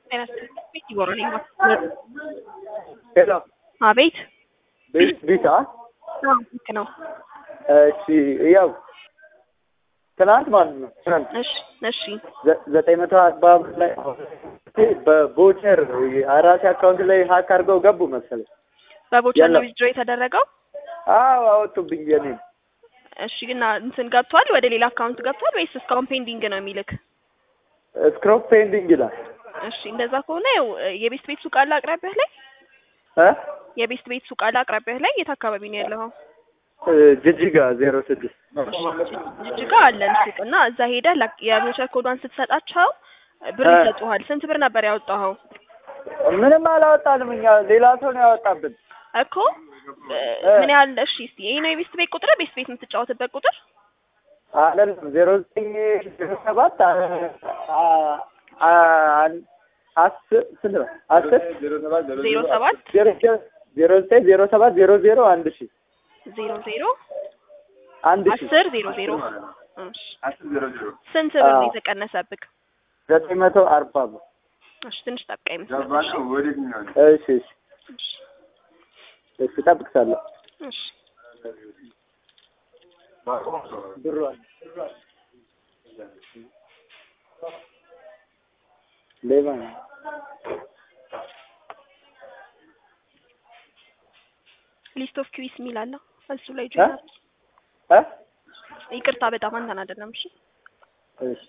ቤት ይጎረልኝ ሄሎ አቤት ቤት ቤታ ልክ ነው። እሺ ያው ትናንት ማለት ነው ትናንት እሺ እሺ ዘ- ዘጠኝ መቶ አርባ ብር ላይ በቦቸር አራሴ አካውንት ላይ ሀክ አድርገው ገቡ መሰለኝ። በቦቸር ነው የለም። ዊዝድሮ የተደረገው። አዎ አወጡብኝ። የኔ እሺ እና እንትን ገብቷል፣ ወደ ሌላ አካውንት ገብቷል ወይስ እስካሁን ፔንዲንግ ነው የሚልክ? ስክሮፕ ፔንዲንግ ይላል እሺ እንደዛ ከሆነ ያው የቤስት ቤት ሱቅ አለ አቅራቢያህ ላይ? እ የቤስት ቤት ሱቅ አለ አቅራቢያህ ላይ? የት አካባቢ ነው ያለኸው? እ ጅጅጋ ዜሮ ስድስት ጅጅጋ አለን ሱቅ እና እዛ ሄደህ ላክ- የቦቸር ኮዷን ስትሰጣቸው ብር እ። ይሰጡሃል። ስንት ብር ነበር ያወጣኸው? ምንም አላወጣንም እኛ ሌላ ሰው ነው ያወጣብን። እኮ እ፣ ምን ያህል እሺ፣ እስቲ ይሄ ነው የቤስት ቤት ቁጥር፣ ቤስት ቤት የምትጫወትበት ቁጥር አይደለም ዜሮ ዘጠኝ ዜሮ ሰባት አ- አ- አ- አስር ስንት ነው? አስር ዜሮ ሰባት ዜሮ ዜሮ- ዜሮ ዘጠኝ ዜሮ ሰባት ዜሮ ዜሮ አንድ ሺ ዜሮ ዜሮ አንድ ሺ አስር ዜሮ ዜሮ እሺ። ስንት ብር ነው የተቀነሰብክ? ዘጠኝ መቶ አርባ ብር። እሺ ትንሽ ጠብቀኝ መሰለኝ። እሺ እሺ እሺ እሺ እጠብቅሻለሁ። እሺ ብሯን ሌባ ነው። ሊስት ኦፍ ኪዊስ የሚል አለ እሱ ላይ እ? ጆይን እ? ይቅርታ በጣም አንተን አይደለም። እሺ እሺ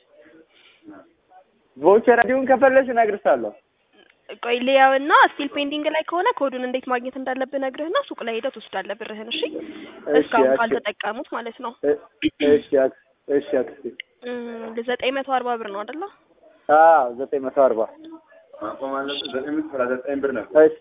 ቮቸር እንዲሁም ከፈለሽ እነግርሻለሁ። ቆይ ሊያውና ስቲል ፔንዲንግ ላይ ከሆነ ኮዱን እንዴት ማግኘት እንዳለብህ ነግርህና ሱቅ ላይ ሄደህ ትወስዳለህ ብርህን። እሺ እስካሁን እሺ። ካልተጠቀሙት ማለት ነው። እ- እሺ አክስ- እሺ አክስቴ። እም፣ ዘጠኝ መቶ አርባ ብር ነው አይደለ? አዎ ዘጠኝ መቶ አርባ እሺ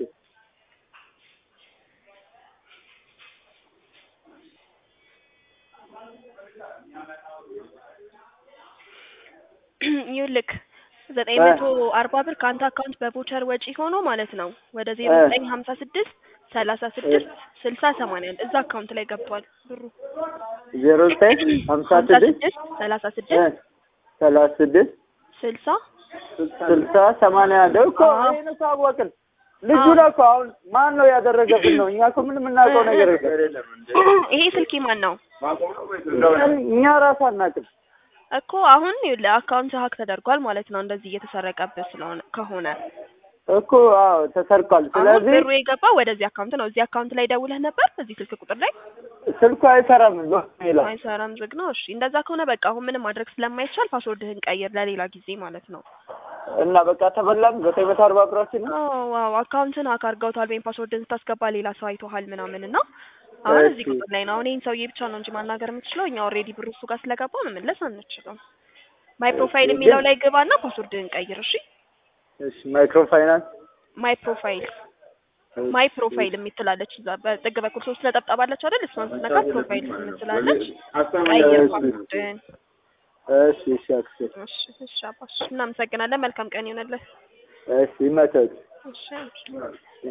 ይኸውልህ ዘጠኝ መቶ አርባ ብር ከአንተ አካውንት በቮቸር ወጪ ሆኖ ማለት ነው ወደ ዜሮ እ። ዘጠኝ ሀምሳ ስድስት ሰላሳ ስድስት ስልሳ ሰማንያ አንድ እዛ አካውንት ላይ ገብቷል ብሩ ዜሮ ዘጠኝ ሀምሳ ስድስት ሰላሳ እ ስድስት ሰላሳ ስድስት ስልሳ ስልሳ ሰማንያ አንድ እኮ አዎ። ይሄን እኮ አወቅን። ልጁ ነው እኮ አሁን ማን ነው ያደረገብን ነው። እኛ እኮ ምንም የምናውቀው ነገር የለም። ይሄ ስልክ ማን ነው እኛ ራሱ አናውቅም። እኮ አሁን ይኸውልህ አካውንት ሀክ ተደርጓል ማለት ነው እንደዚህ እየተሰረቀብህ ስለሆነ ከሆነ እኮ አዎ ተሰርቋል። አሁን ስለዚህ ብሩ የገባው ወደዚህ አካውንት ነው እዚህ አካውንት ላይ ደውለህ ነበር እዚህ ስልክ ቁጥር ላይ ስልኩ አይሰራም ዞ ይላል። አይሰራም ዝግ ነው እሺ እንደዛ ከሆነ በቃ አሁን ምንም ማድረግ ስለማይቻል ፓስወርድህን ቀይር ለሌላ ጊዜ ማለት ነው እና በቃ ተበላም ዘጠኝ መቶ አርባ ብራችን ነው። ዋው አካውንትን ሀክ አድርገውታል ወይም ፓስወርድን ስታስገባ ሌላ ሰው አይቶሃል ምናምን እና አሁን እዚህ እሺ። ቁጥር ላይ ነው አሁን ይህን ሰውዬ ብቻ ነው እንጂ ማናገር የምትችለው እኛ ኦልሬዲ ብሩ እሱ ጋር ስለገባ መመለስ አንችልም ማይ ፕሮፋይል የሚለው ላይ ግባና ፓስወርድህን ቀይር እሺ እሺ ማይክሮ ፋይናንስ ማይ ፕሮፋይል ማይ ፕሮፋይል የምትላለች እዛ በጥግ በኩል ሶስት ነጠብጣብ አለች አይደል እሷን ስትነካ ፕሮፋይል የምትላለች ቀይር ፓስወርድህን እሺ እሺ አክስቴ እሺ እሺ አባሽ እናመሰግናለን መልካም ቀን ይሆነልህ እሺ ይመቻች። እሺ